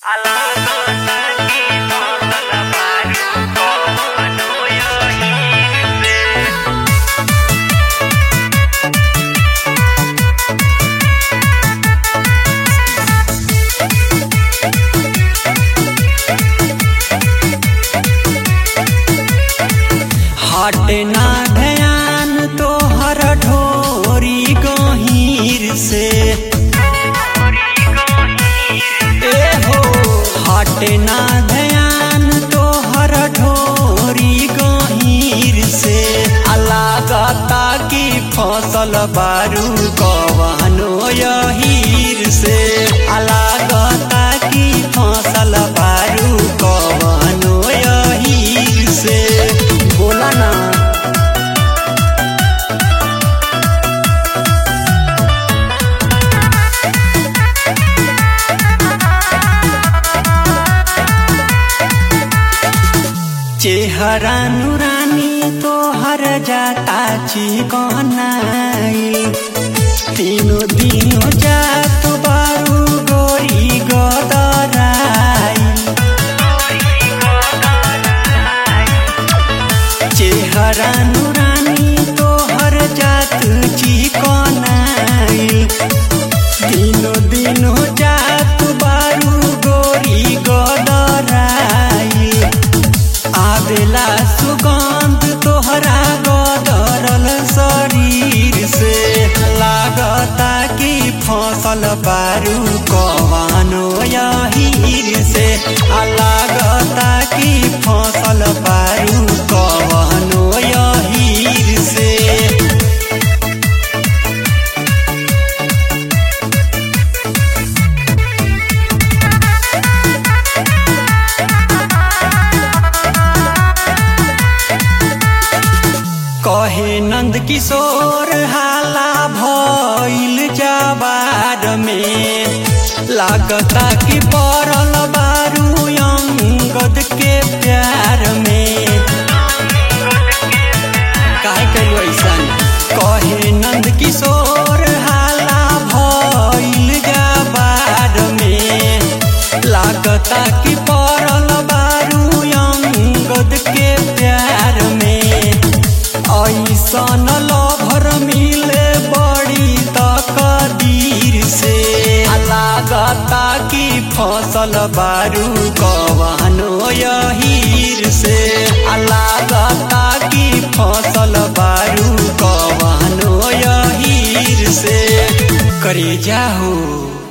हटे ना ध्यान तोहर ढोरी गहीर से ए हो हटे ना ध्यान तोहर ढोरी गहीर से अलागता की फसल बारू कवनो यहीर से अलागता की फसल बारू कवनो यहीर से बोला ना चेहरा नुरानी तोहर जाता चिकनाई तीनों दिनों जात बारू गोरी गदराई चेहरा नुरानी तोहर जात चिकनाई दिनों दिनों जात बारू गोरी गदराई आवेला सुगंध तोहरा गदरल शरीर से लागता कि फसल बारू कवानो यहीर से आ लागता कि फसल बारू कवानो यहीर से कहे नंद किशोर हाला भइल जवार में लागता कि पड़ल बारू अंगद के प्यार में काहे कहियो ऐसन कहे नंद किशोर हाला भइल जवार में लागता कि पड़ल बारू अंगद के प्यार में ऐसन लभर मिले बड़ी तकदीर से लागता कि फसल बारू कवनो यहीर से लागता कि फसल बारू कवनो यहीर से करे जाहो